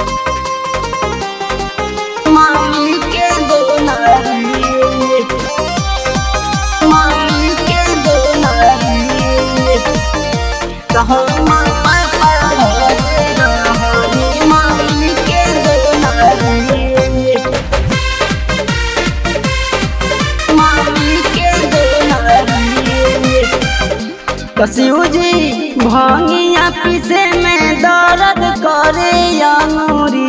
मामी के दुलारी मामी के दुलारी कहूँ माँ पापा घरे रहनी मामी के दुलारी मामी के दुलारी कसियो जी भांगिया पीसे में दर्द करे अंगूरी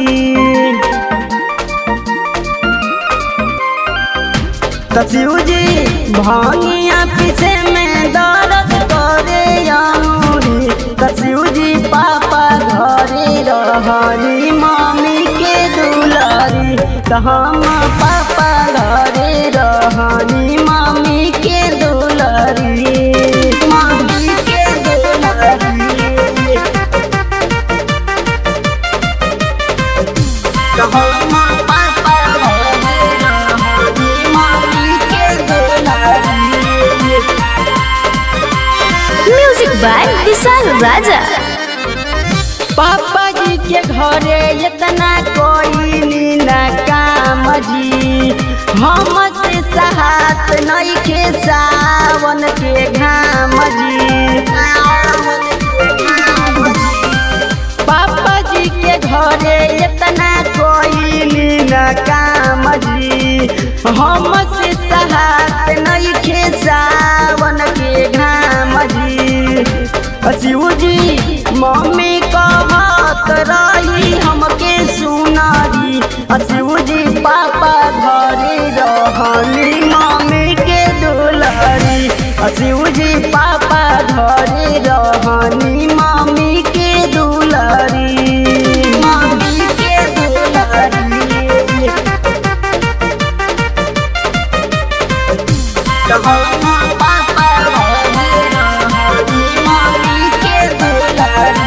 कसियो जी भांगिया पीसे में दर्द करे अंगूरी कसियो जी पापा घरे रहनी मामी के दुलारी कहम पापा घरे रहनी मामी के दुलारी मामी के दुलारी कहम पापा घरे रहनी मामी के दुलारी म्यूजिक बाय विशाल राजा पापा जी के घरे इतना कोई ना काम जी हम से सहात नहीं के सावन के घाम जी पापा जी के घरे इतना कोई ना काम जी हम से सहात नहीं के सावन के घाम जी शिव जी मम्मी कहत रही हमके सुनारी शिव जी पापा घरे रहनी मम्मी के दुलारी शिव जी पापा घरे रहनी मम्मी के दुलारी मम्मी के दुलारी कहूँ पापा घरे रहनी मम्मी के दुलारी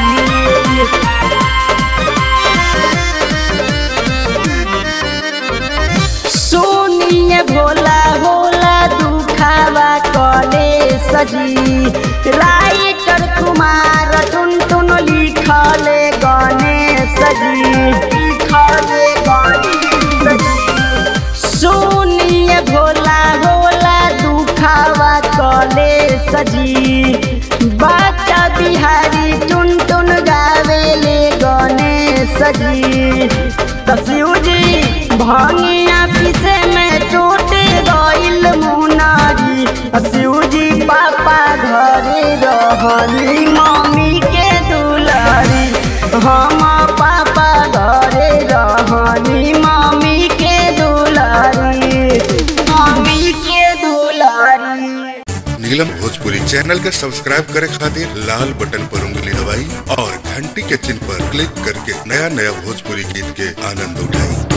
सुनिए भोला भोला दुखावा कले सजी राइटर कुमार टुन टुन लिखले गने सजी लिखले गणेश सजी सुनिए भोला भोला दुखावा कले सजी बाचा बिहारी टुन टुन गावेले गने सजी तसियो जी भांगिया पीसे में टूट गइल मुनारी शिव जी पापा घरे रहनी मम्मी के दुलारी हम पापा घरे रहनी मम्मी के दुलारी मम्मी के दुलारी नीलम भोजपुरी चैनल के सब्सक्राइब करे खातिर लाल बटन पर उंगली दबाई और घंटी के चिन्ह पर क्लिक करके नया नया भोजपुरी गीत के आनंद उठाई